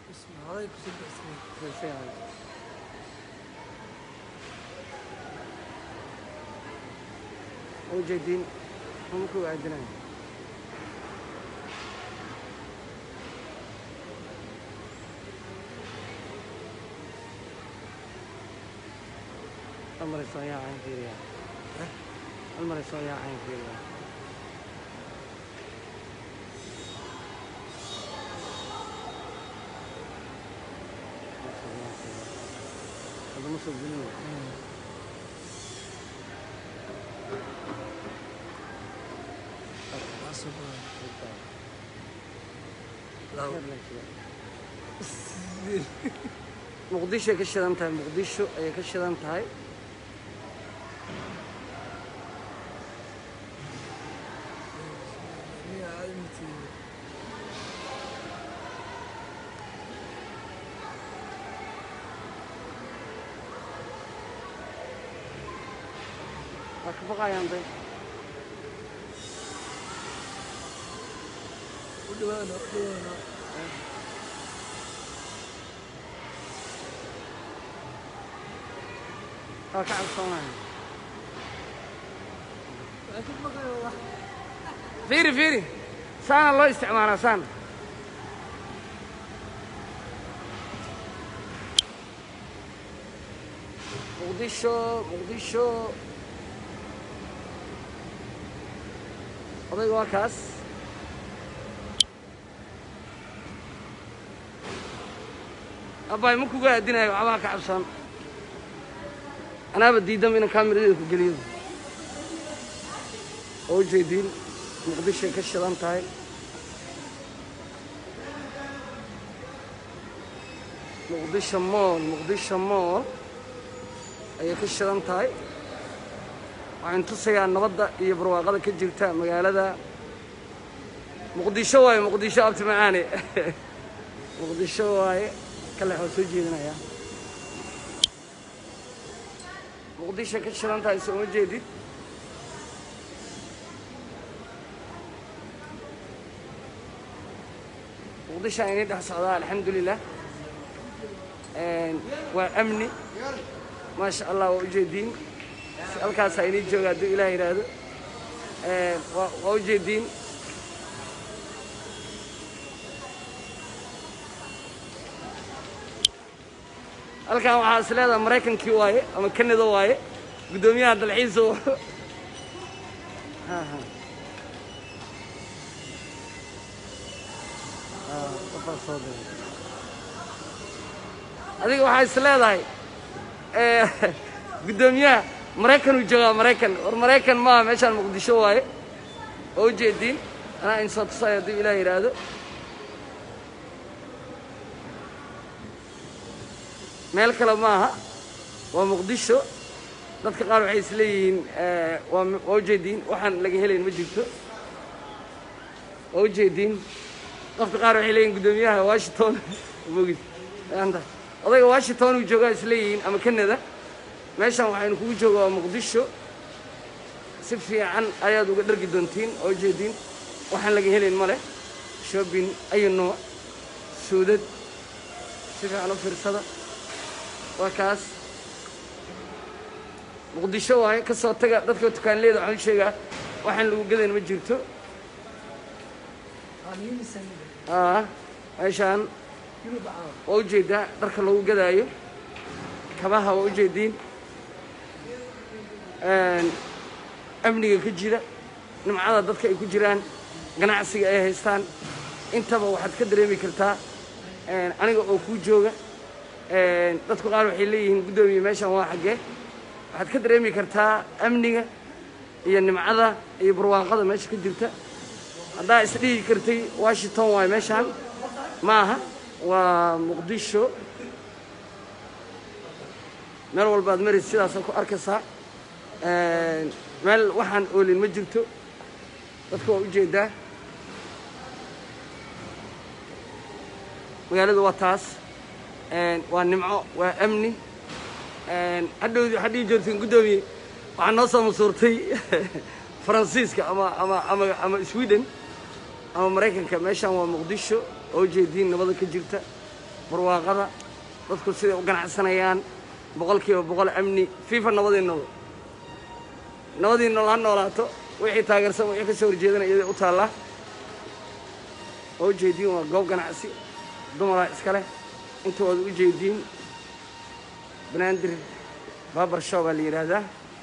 Horay kusoo baxsay. ujeedin markuu aadinay almar soo yaacaan fiiriya almar soo yaacaan fiiriya هذا مصر جنوب Waa soo baxay. muqdisho ay ka shidan tahay muqdisho ayay ka shidan tahay Miyaa aad intii waa ka baqayaan day u dhawaana u dhawaana. waa ka cabsoonaya Waa ka baqayo wax. fiiri fiiri saana loo isticmaalaa saan muqdisho muqdisho odayga waa kaas abaay ma kuga aadinayo waxbaha ka cabsoon anaaba diidama inaan kaamiradeeda ku geliyo oo ujeediin muqdishoay ka shidan tahay muqdisho mool muqdisho mool ayay ka shidan tahay waxaan tusayaa nabadda iyo barwaaqada ka jirta magaalada muqdisho waaye muqdisho abti macaane muqdisho waaye kale waxaa soo jeedinayaa muqdisho ka shidan tahay sooma jeedid muqdisho aynay dhex socdaa alxamdulilah waa amni maasha allah waa ujeediin halkaas aynay jooga hadduu ilaah yidhaahdo waa waa ujeediin halkan waxaa is leedaha maraykankii waaye ama canada waaye guddoomiyaha dalxiisa Ha, ha. Ah, qofaa soo diray. adiga waxaa is leedahay eh, guddoomiyaha maraykan uu joogaa maraykan war maraykan maaha meeshaan muqdisho waaye oo ujeediin anaa in soo tusayo hadduu ilaah yidhaahdo meel kale maaha waa muqdisho dadka qaar waxay is leeyihiin eh, waa waa ujeediin waxaan laga helayn ma jirto waa ujeediin dadka qaar waxay leeyihin guddoomiyaha washington mogid anta odayga washington uu joogaa is leeyihiin ama canada meeshan waxaynu kugu jooga waa muqdisho si fiican ayaad uga dhargi doontiin oo ujeediin waxaan laga helayn ma leh shopping ayu nooc suudad si fiican u fiirsada waa kaas muqdisho waaye ka soo taga dadka tukaanleeda waxaan u sheegaa waxaan lagu gadayn ma jirto Waa niimisan. aa meeshaan Yurub caawa. waa ujeedaa dharka lagu gadaayo kabaha waa ujeediin amniga ka jira nimcada dadka ay ku jiraan ganacsiga ay haystaan intaba waxaad ka dareemi kartaa aniga oo kuu jooga dadku qaar waxay leeyihiin guddoomiye meeshan waa xaggee waxaad ka dareemi kartaa amniga iyo nimcada iyo barwaaqada meesha ka jirta haddaa isdhihi kartay washington waayo meeshaan maaha waa muqdisho meel walbaad maris sidaasaa ku arkaysaa meel waxaan oolin ma jirto dadka waa ujeedaa magaaladu waa taas waa nimco waa amni hadhowdi waxaad dhihi joogtiin guddoomiye waxaa noo soo masuurtay faransiiska ama ama ama ama sweden ama maraykanka meeshaan waa muqdisho oo ujeediin nabada ka jirta barwaaqada dadku siday u ganacsanayaan boqol kiiba boqol amni fifa nabadii nolol nabadii nolol ha noolaato wixii taageersan wixii ka soo horjeedana iyada u taallaa oo ujeediin waa goob ganacsi dumaraa iska leh intooda u jeediin banaadir babar show baa la yidhaahdaa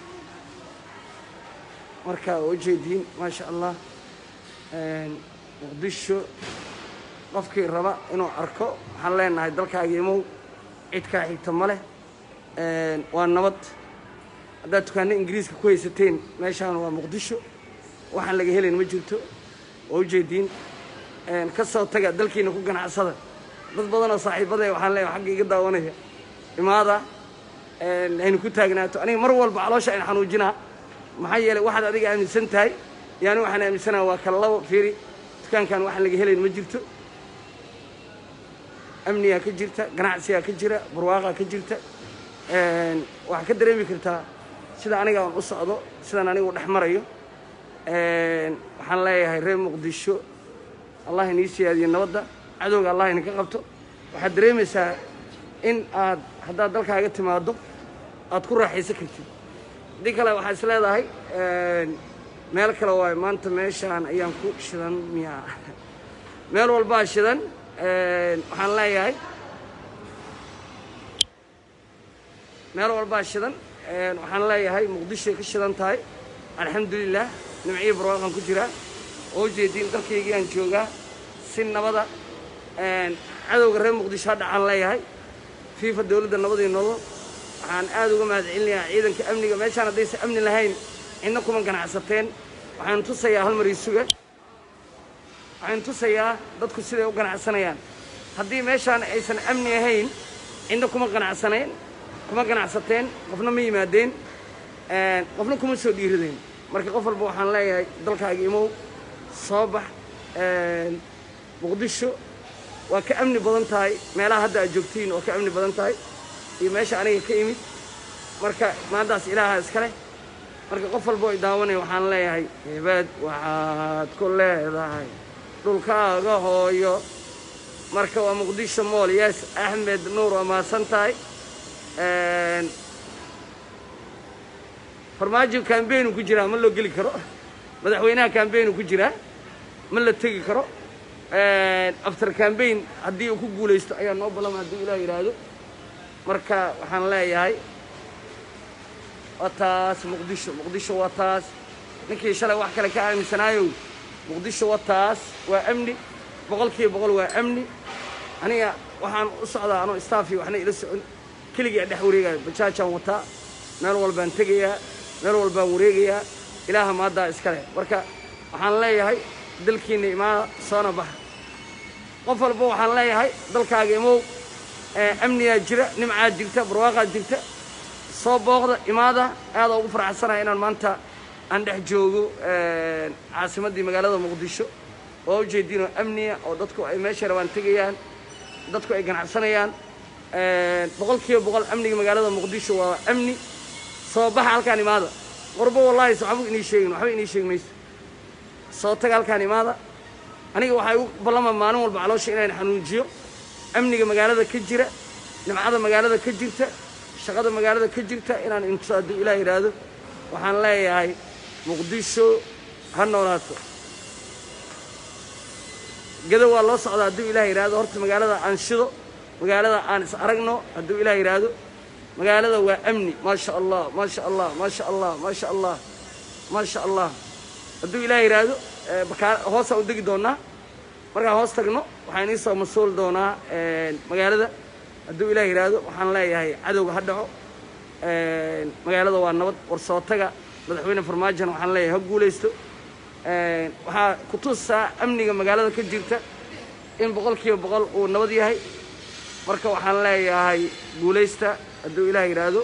marka waa ujeediin maasha allah muqdisho qofkii raba inuu arko waxaan leenahay dalkaaga imow cid kaa xigta ma leh waa nabad haddaad dukaanno ingiriiska ku haysateen meeshaan waa muqdisho waxaan laga helayn ma jirto waa ujeediin ka soo taga dalkiina ku ganacsada dad badanoo saaxiibadee waxaan leeyahay xagga iga daawanaya imaada aynu ku taagnaato aniga mar walba caloosha ayna xanuujinaa maxaa yeelay waxaad adiga aaminsan tahay yaani waxaan aaminsanaha waa kala labo fiiri dukaankan waxaan laga helayn ma jirto amnigaa ka jirta ganacsigaa ka jira barwaaqaa ka jirta waxaa ka dareemi kartaa sida aniga aan u socdo sidaan anigu dhex marayo waxaan leeyahay reer muqdisho allah inii siyaadiyo nabadda cadowga allah idinka qabto waxaad dareemaysaa in aad haddaad dalkaaga timaaddo aad ku raaxaysan kartid haddii kale waxaa is leedahay meel kale waayo maanta meeshaan ayaan ku shidan miya meel walbaa shidan waxaan leeyahay meel walbaa shidan waxaan leeyahay muqdishoay ka shidan tahay alxamdulilah nimciyo barwaaqan ku jiraa oo ujeediin dalkaygii aan joogaa si nabada cadowga reer muqdisho ha dhacaan leeyahay fiifa dowladda nabadii nolol waxaan aad uga mahad celinayaa ciidanka amniga meeshaan haddaysan amni lahayn cidna kuma ganacsateen waxaanu tusayaa hal mar isuga waxaanu tusayaa dadku siday u ganacsanayaan haddii meeshaan aysan amni ahayn cidna kuma ganacsanayn kuma ganacsateen qofna ma yimaadeen qofna kuma soo dhiiradeen marka qof walba waxaan leeyahay dalkaaga imow soo bax muqdisho waa ka amni badan tahay meelaha hadda aad joogtiin waa ka amni badan tahay iyo meesha aniga ka imid marka maantaas ilaaha iska leh marka qof walba ay daawanaya waxaan leeyahay hebaad waxaad ku leedahay dhulkaaga hooyo marka waa muqdisho mool yes axmed nuur waa mahadsan tahay farmaajo cambaignu ku jiraa ma loo geli karo madaxweynaha cambaignu ku jiraa ma la tegi karo after cambaign haddii uu ku guulaysto ayaa noo ballama hadduu ilaah yidhaahdo marka waxaan leeyahay waa taas muqdisho muqdisho waa taas ninkii shalay wax kale ka aaminsanaayow muqdisho waa taas waa amni boqol kiiba boqol waa amni aniga waxaan u socdaa anoo staafi waxna ila socon keligaa dhex wareegaayo bajaajaan wataa meel walbaan tegayaa meel walbaan wareegayaa ilaaha maaddaa iska leh marka waxaan leeyahay dalkiinna imaada soona baxa qof walba waxaan leeyahay dalkaaga imow amnigaa jira nimcaa jirta barwaaqaa jirta soo booqda imaada aadaa ugu faraxsanaya inaan maanta aan dhex joogo caasimaddii magaalada muqdisho oo ujeediinoo amniya oo dadku ay meesha rabaan tegayaan dadku ay ganacsanayaan boqol kiiba boqol amniga magaalada muqdisho waa amni soo baxa halkaan imaada qorbo wallaahi so waxba inii sheegin waxba inii sheegi mayso soo taga halkaan imaada aniga waxay u ballama maalin walba caloosha inaan xanuujiyo amniga magaalada ka jira nimcada magaalada ka jirta shaqada magaalada ka jirta inaan intuso hadduu ilaah yidhaahdo waxaan leeyahay muqdisho ha noolaato gedo waa loo socdaa hadduu ilaah yidhaahdo horta magaalada aan shido magaalada aan is aragno hadduu ilaah yidhaahdo magaalada waa amni maasha allah maasha allah maasha allah maasha allah maasha allah hadduu ilaah yidhaahdo bakaa hoosaan u degi doonaa markaan hoos tagno waxaan ii soo mas-uul doonaa magaalada hadduu ilaah yidhaahdo waxaan leeyahay cadowga ha dhaco magaalada waa nabad warsootaga madaxweyne farmaajona waxaan leeyahay ha guulaysto waxaa ku tusaa amniga magaalada ka jirta in boqol kiiba boqol uu nabad yahay marka waxaan leeyahay guulaysta hadduu ilaah yidhaahdo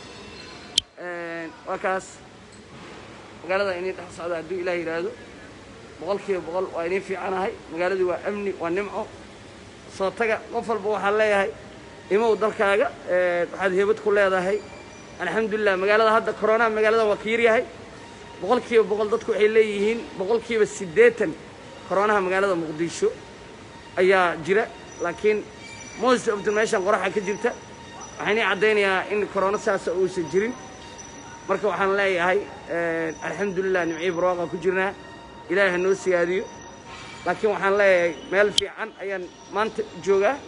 waa kaas magaalada inii dhex socda hadduu ilaah yidhaahdo boqol kiiba boqol waa inii fiicanahay magaaladii waa amni waa nimco soo taga qof walba waxaan leeyahay imow dalkaaga waxaad heebad ku leedahay alxamdulilah magaalada hadda koronaha magaalada waa ka yaryahay boqol kiiba boqol dadku waxay leeyihiin boqol kiiba siddeetan koronaha magaalada muqdisho ayaa jira laakiin most of the meeshan qoraxa ka jirta waxaan ii caddaynayaa in corona saasa uusan jirin marka waxaan leeyahay alxamdulilah nimcii barwaaqa ku jirnaa ilaahi ha noo siyaadiyo laakiin waxaan leeyahay meel fiican ayaan maanta joogaa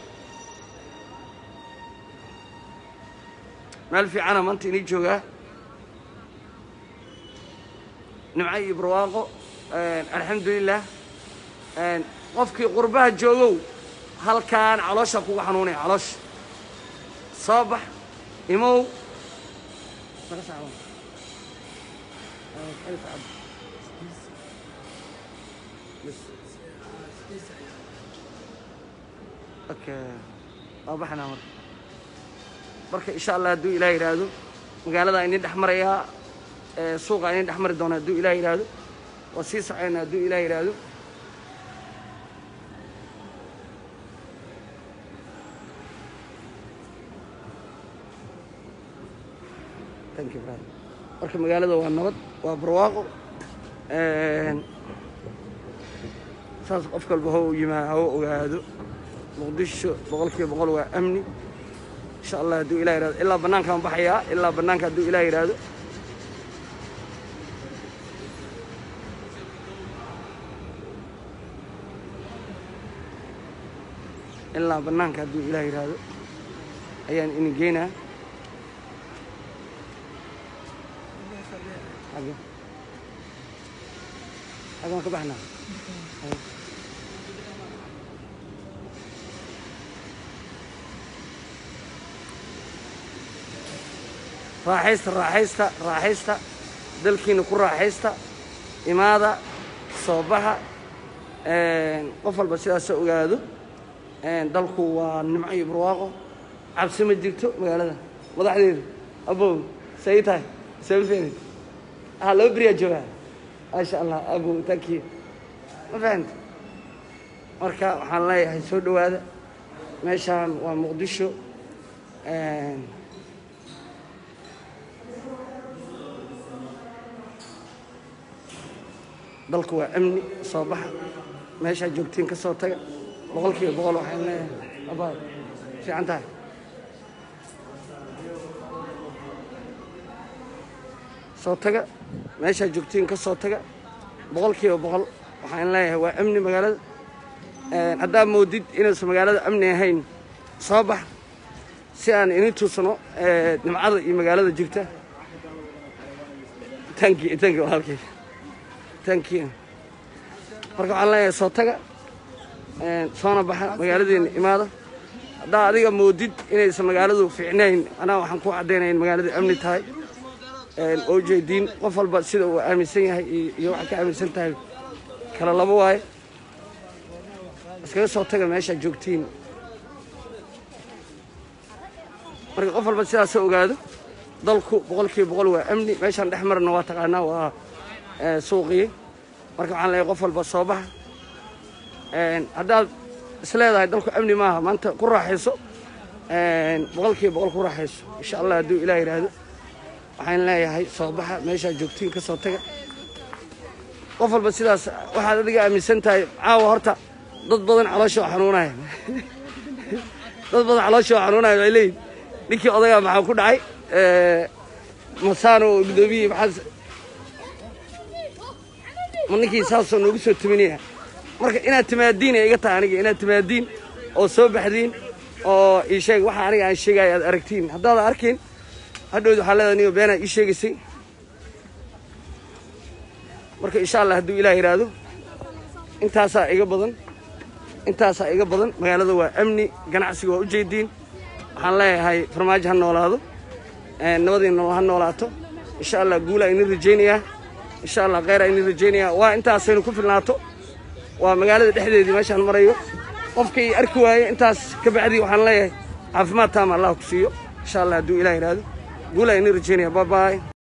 meel fiicana maanta inii joogaa nimco iyo barwaaqo alxamdulilah qofkii qurbaha joogow halkaan caloosha kuga xanuunaya caloosha soo bax imow okay waa baxnaa marka marka insha allah hadduu ilaah yidhaahdo magaalada inin dhex marayaa suuqa inin dhex mari doona hadduu ilaah yidhaahdo waa sii socayna hadduu ilaah yidhaahdo thank you brother marka magaalada waa nabad waa barwaaqo saas qof kalba ho yimaa hawo ogaado muqdisho boqol kiiba boqol waa amni insha allah hadduu ilah yihahdo ilaa bannaankaan baxayaa ilaa bannaanka hadduu ilah yidhaahdo ilaa bannaanka hadduu ilah yidhaahdo ayaan ini geynaa xagge xaggaan ka baxnaa raaxaysta raaxaysta raaxaysta dalkiina ku raaxaysta imaada soo baxa qof walba sidaasa ogaado dalku waa nimco iyo barwaaqo cabsi ma jirto magaalada madaxdeedu abow say tahay sabafeenid ah laba beriyaa joogaa maasha allah abow tankiyo ma fahanta marka waxaan leeyahay soo dhowaada meeshaan waa muqdisho dalku waa amni soo baxa meeshaa joogtiin ka soo taga boqol kiiba boqol waxaan leeyahay abaay fiican tahay soo taga meeshaa joogtiin ka soo taga boqol kiiba boqol waxaan leeyahay waa amni magaalada haddaa moodid inaysan magaalada amni ahayn soo bax si aan ini tuusano nimcada iyo magaalada jirta tanki tanki halkii tanki marka waxaan leeyahay soo taga soona baxa magaaladeena imaada haddaa adiga moodid inaysan magaaladu fiicnayn anaa waxaan ku caddaynaya in magaalada amni tahay oo jeediin qof walba sida uu aaminsan yahay iyo waxaa ka aaminsan tahay kala laba waaye iskaga soo taga meeshaa joogtiin marka qof walba sidaasoo ogaado dalku boqol kiiba boqol waa amni meeshaan dhex marna waa taqaanaa waa suuqii marka waxaan leeyahay qof walba soo baxa haddaad isleedahay dalku amni maaha maanta ku raaxayso boqol kiiba boqol ku raaxayso insha allah hadduu ilaah yidhaahdo waxaan leeyahay soo baxa meeshaa joogtiin ka soo taga qof walba sidaas waxaad adiga aaminsan tahay caawa horta dad badan caloosha oo xanuunaya dad badan caloosha oo xanuunaya waxay leeyihin ninkii odagaa maxaa ku dhacay masaano oo gudoomiyey maxaa ma ninkii saasoo noogu soo timinaya marka inaad timaadiin ay iga tahay aniga inaad timaadiin oo soo baxdiin oo ii sheeg waxa aniga aan sheegaya aad aragtiin haddaadan arkin hadhowd waxaa leedahay niyo beenaad ii sheegaysay marka insha allah hadduu ilaah yidhaahdo intaasaa iga badan intaasaa iga badan magaalada waa amni ganacsiga waa u jeediin waxaan leeyahay farmaajo ha noolaado nabadiina ha noolaato insha allah guulaa inin rajaynayaa insha allah kheyraa inin rajaynayaa waa intaasaynu ku filnaato waa magaalada dhexdeedii meeshaan marayo qofka ii arki waaye intaas ka bacdii waxaan leeyahay caafimaad taama allah ku siiyo insha allah hadduu ilah yidhaahdo guulaa inin rajaynaya babaay